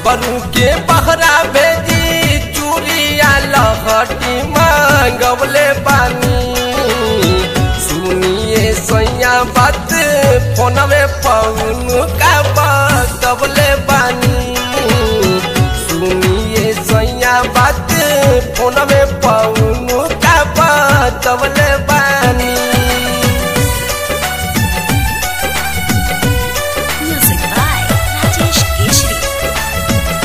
देवरू के बहरा भेजी चूड़िया लहटी मांगवले बानी सुनिए सैया बात फोन में पौन का बतवले बानी सुनिए सैया बात फोन में पौन का बतवले बानी Music by Rajesh Keshri.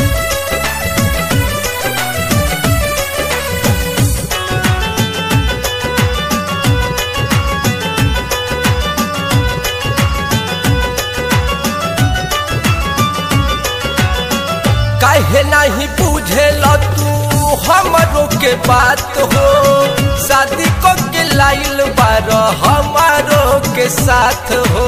काहे नहीं बुझेल तू हमरो के बात हो शादी को के लाइल बार हमारो के साथ हो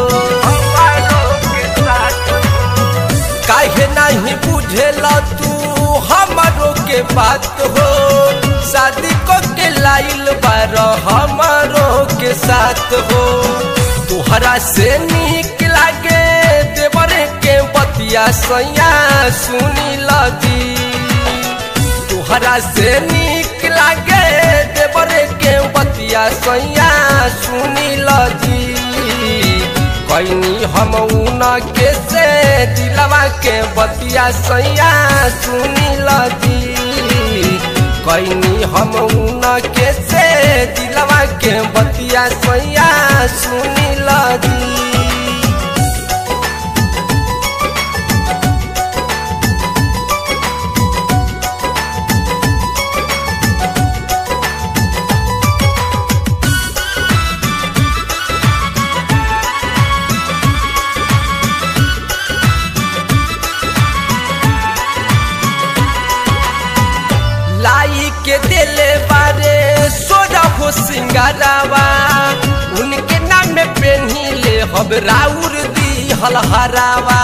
काहे नहीं बुझेल तू हमरो के बात हो शादी को के लाइल बार हमारो के साथ हो तुहरा से निक लागे देवरे के बतिया सैया सुनी लगी तुहरा से निक लागे देवरे के बतिया सैया सुनी लगी कैनी हम उन के से दिलवा के बतिया सैया सुनी लगी कैनी हम उन के से दिलवा के बतिया सैया सुनी लगी लाई के दिले बारे सोजा हो सिंगारावा उनके नाम में पेन्ही ले हब राउर दी हलहरावा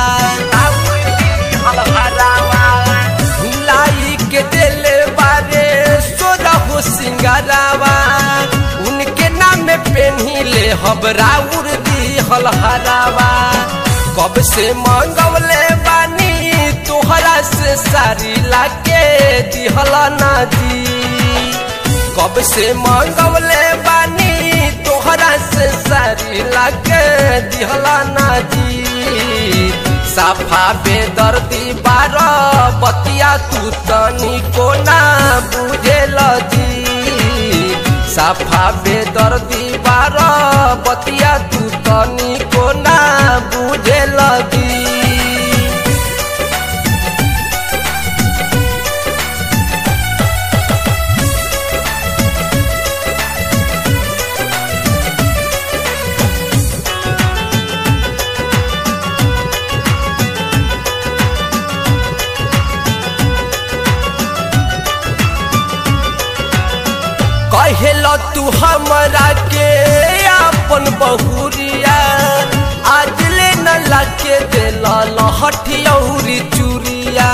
लाई के दिले बारे सोजा हो सिंगारावा उनके नाम में पेन्ही ले हब राउर दी हलहरावा कब से मंगवले बानी तोहरा से सारी लाके दिहला ना जी कब से मंगवले बानी तोहरा से सारी लाके दिहला ना जी साफा बेदर्दी बार बतिया तू तनी को ना बुझेल जी साफा बेदर्दी बार बतिया तू तनी को ना बुझेल जी कहेल तू हमरा के अपन बहुरिया आज ले न लाके दिल लहठियौरी चूरिया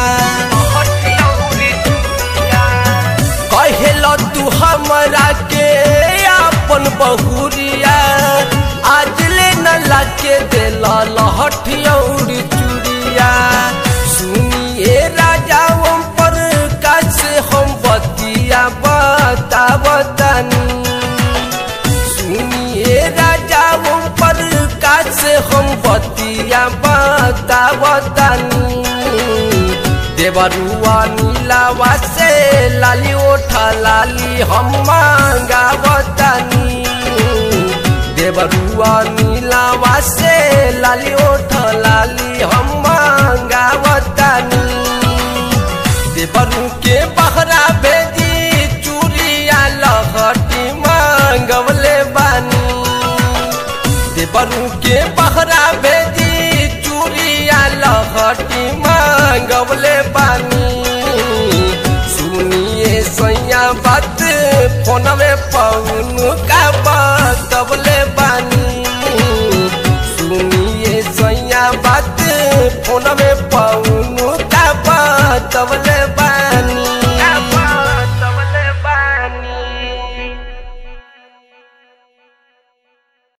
कहेल तू हमरा के अपन बहुरिया आज ले न लाके दिल लहठियौरी चूरिया सुनिए राजा हम पर कैसे हम बतिया बता बतानी सुनिए राजा हम पर कैसे हम बतिया बता बतानी देवरुआ नीलावा से लाली ओठा लाली हम मांगा बतानी देवरुआ नीलावा से लाली ओठा लाली हम मांगा बतानी देवरू के बहरा भेजी चूड़िया लहटी मांगवले बानी देवरू के बहरा भेजी चूड़िया लहटी मांगवले बानी सुनिए सैया बात फोन में पौन का बतवले बानी सुनिए सैया बात फोन में पौन